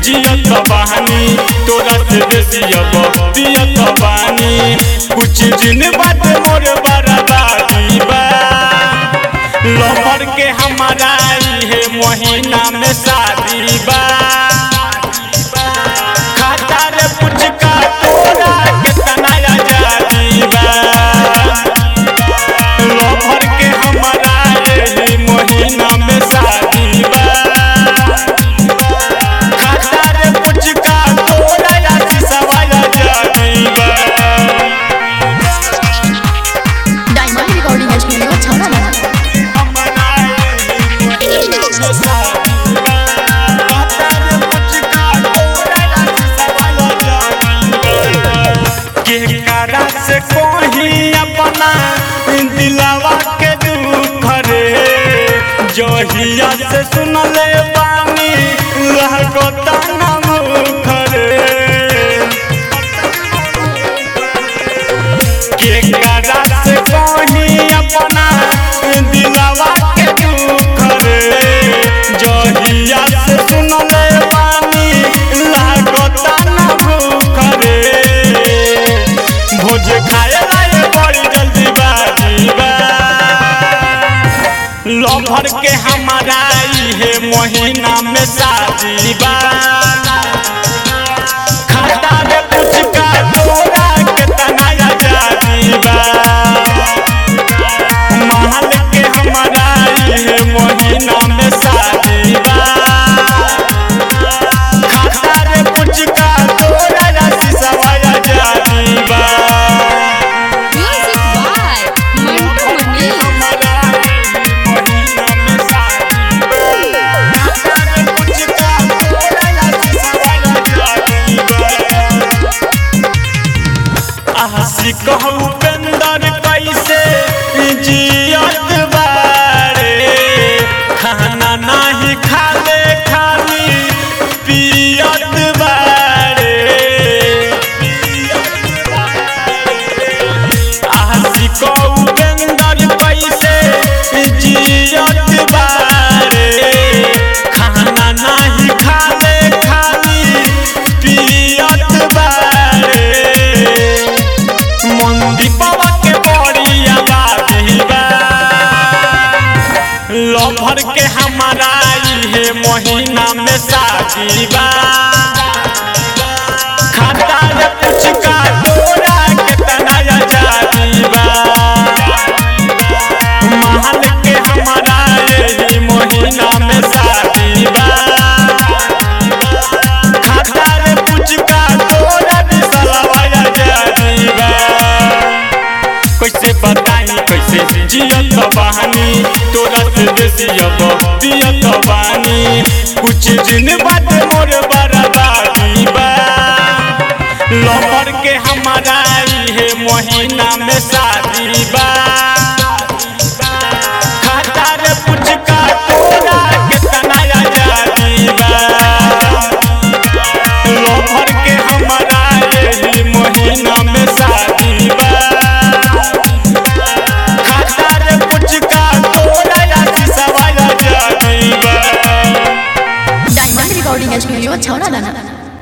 जियत बहानी तोरा से बेसी अब पियत बानी कुछ दिन बाद मोर बर्बादी बा लहर के हमारा इहे महीना में शादी बा खाता रे पुचका तोरा कितना आजादी बा लहर के हमारा इहे महीना में शादी बा खाता रे पुचका तोरा यासी सवाल आजादी बा डायमंड रिकॉर्डिंग स्टूडियो छाना केकरा से कोही अपना दिलावा के दुख रे जहिया से सुनले बानी लागता ना मुख रे केकरा से कोही अपना दिलावा के दुख रे जहिया से सुनले बानी लागता ना भूख रे भोज खाए लाए बड़ी जल्दी बाजी बा लभर के हमारा इहे महीना में शादी बा खाता रे पुचका तोरा कितना आजादी बा महल के हमारा इहे महीना में शादी बा खाता रे पुचका तोरा राशि सवाय आजादी बा म्यूजिक बाय मंटू मनी हमारा इहे महीना में शादी बा खाता रे पुचका तोरा राशि सवाय आजादी बा आहसी कहू पेंदर कैसे जियत बारे खाना नाही खाले खाली पियत बारे आहसी कहू पेंदर कैसे जियत बारे खाना नाही खाले खाली पियत बारे मंदीपवा के बड़ी आबादी बा लभर के हमारा इहे महीना में शादी बा खाता रे पुचका तोरा कितना आजादी बा महल के हमारा यही महीना में शादी बा खाता रे पुचका तोरा बिसलवा आजादी बा कैसे बताई कैसे जियत बहानी तोरा से बेसी अब पियत बानी कुछ दिन बाद मोर बर्बादी बा लहर के हमारा इहे महीना में शादी बा खाता रे पुचका तोरा कितना आजादी बा लहर के हमारा यही महीना में शादी बा खाता रे पुचका तोरा राशि सवाल आजादी बा डायमंड रिकॉर्डिंग स्टूडियो छाना